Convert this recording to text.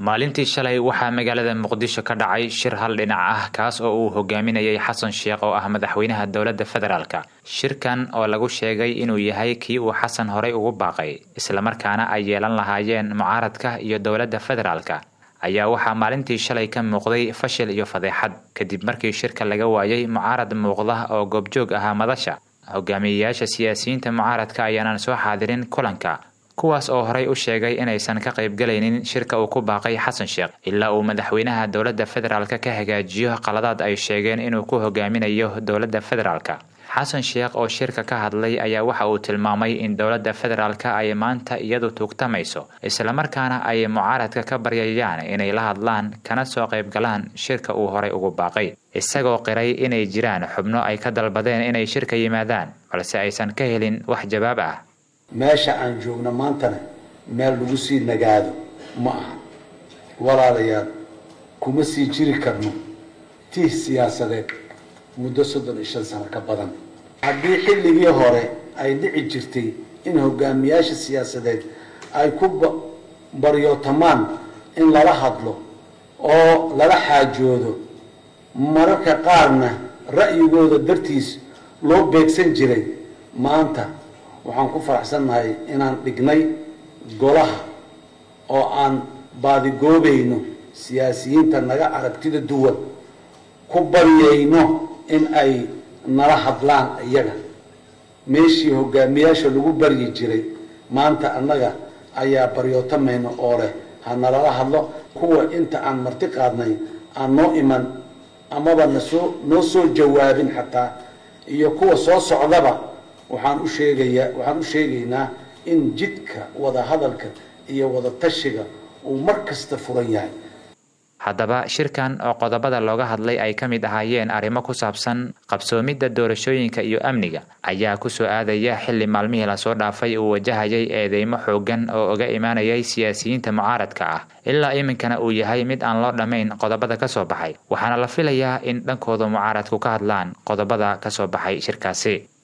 maalintii shalay waxaa magaalada muqdisho ka dhacay shir hal dhinac ah kaas oo uu hogaaminayay xasan sheekh oo ah madaxweynaha dowladda federaalka shirkan oo lagu sheegay inuu yahay kii uu xasan horey ugu baaqay islamarkaana ay yeelan lahaayeen mucaaradka iyo dowladda federaalka ayaa waxaa maalintii shalay ka muuqday fashil iyo fadeexad kadib markii shirka laga waayay mucaarad muuqda oo goobjoog ahaa madasha hogaamiyeyaasha siyaasiyiinta mucaaradka ayaanan soo xaadirin kulanka kuwaas oo horey u sheegay inaysan ka qaybgalaynin shirka uu ku baaqay xasan sheekh ilaa uu madaxweynaha dowladda federaalk ka hagaajiyo qaladaad ay sheegeen inuu ku hogaaminayo dowladda federaalka xasan sheekh oo shirka ka hadlay ayaa waxa uu tilmaamay in dowladda federaalk ay maanta iyadu tuugtamayso islamarkaana ay mucaaradka ka baryayaan inay la hadlaan kana soo qaybgalaan shirka uu horey ugu baaqay isagoo qiray inay jiraan xubno ay ka dalbadeen inay shirka yimaadaan balse aysan ka helin wax jawaab ah meesha aan joogno maantana meel lagu sii nagaado ma aha walaalayaal kuma sii jiri karno tiih siyaasadeed muddo soddon iyo shan sano ka badan haddii xilligii hore ay dhici jirtay in hogaamiyaasha siyaasadeed ay ku baryootamaan in lala hadlo oo lala xaajoodo mararka qaarna ra'yigooda dartiis loo beegsan jiray maanta waxaan ku faraxsannahay inaan dhignay golaha oo aan baadigoobayno siyaasiyiinta naga aragtida duwan ku baryayno in ay nala hadlaan iyaga meeshii hogaamiyaasha lagu baryi jiray maanta annaga ayaa baryootamayno oo leh ha nalala hadlo kuwa inta aan marti qaadnay aan noo iman amaba nasoo noo soo jawaabin xataa iyo kuwa soo socdaba waxaan u sheegayaa waxaan u sheegaynaa in jidka wada hadalka iyo wada tashiga uu mar kasta furan yahay haddaba shirkan oo qodobada looga hadlay ay ka mid ahaayeen arrimo ku saabsan qabsoomidda doorashooyinka iyo amniga ayaa kusoo aadaya xilli maalmihii lasoo dhaafay uu wajahayay eedeymo xoogan oo uga imaanayay siyaasiyiinta mucaaradka ah ilaa iminkana uu yahay mid aan loo dhammayn qodobada ka soo baxay waxaana la filayaa in dhankooda mucaaradku ka hadlaan qodobada ka soo baxay shirkaasi